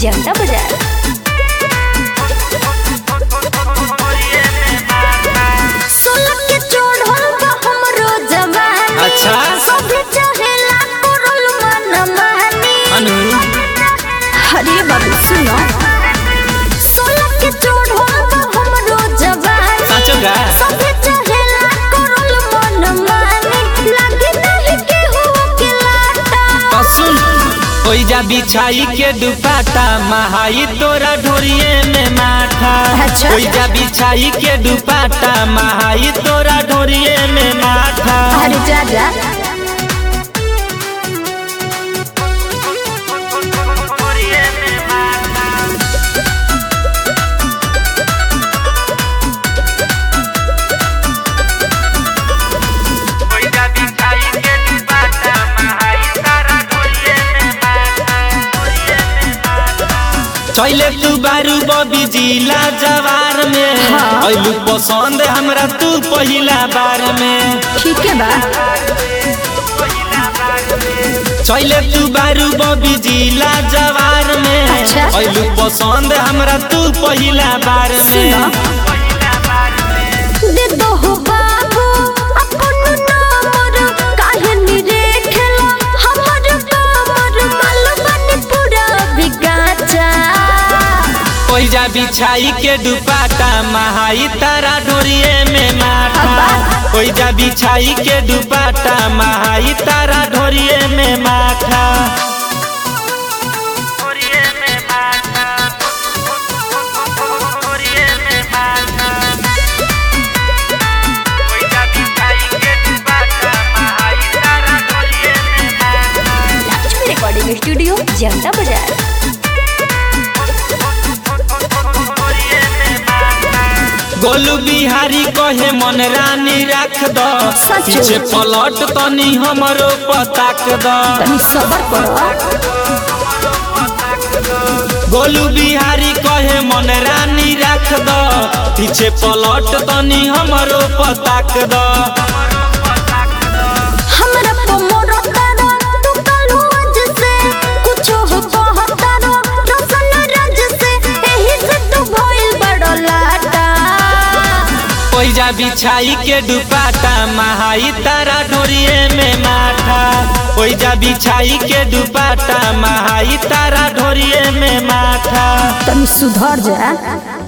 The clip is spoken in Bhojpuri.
जनता बाजार सोलह के चढ़ल बा हमरो जवानी अच्छा। सभे चाहेला करल मन मानी अनु अरे बाबू सुनो सोलह के चढ़ल बा हमरो जवानी साचो गा सभे चाहेला करल मन मानी लागे नहीं केहू के लाटा सुन ओइजा बिछाई के दुपाटा महाई तोरा ढोरिए में माथा अच्छा। ओइजा बिछाई के दुपाटा महाई तोरा ढोरिए में माथा अरे जा जा चले तू बारू बबी जिला जवार में हाँ। अइलू पसंद हमरा तू पहिला बार में ठीक है बा चले तू बारू बबी जिला जवार में अच्छा। अइलू पसंद हमरा तू पहिला बार सुनो में दे दो हो बाबू अपन नंबर काहे नी रेखेला हमर कमर मालूम पूरा बिगाचा ओइजा बिछाई के दुपाटा महाई तारा ढोरिए में माथा ओइजा बिछाई के दुपाटा महाई तारा ढोरिए में माथा लक्ष्मी रिकॉर्डिंग स्टूडियो जनता बाजार गोलू बिहारी कहे मन रानी रख दो सच। पीछे पलट तनी हमरो पताक दो तनी सबर करो गोलू बिहारी कहे मन रानी रख दो पीछे पलट तनी हमरो पताक दो हमरा पे मोरता रो तू कालू आज से कुछो हो कहता रो रसन राज से एही से तू भइल बड़ो लाटा ओइजा बिछाई के दुपाटा महाई तारा ढोरिए में माथा ओइजा बिछाई के दुपाटा महाई तारा ढोरिए में माथा तनी सुधर जा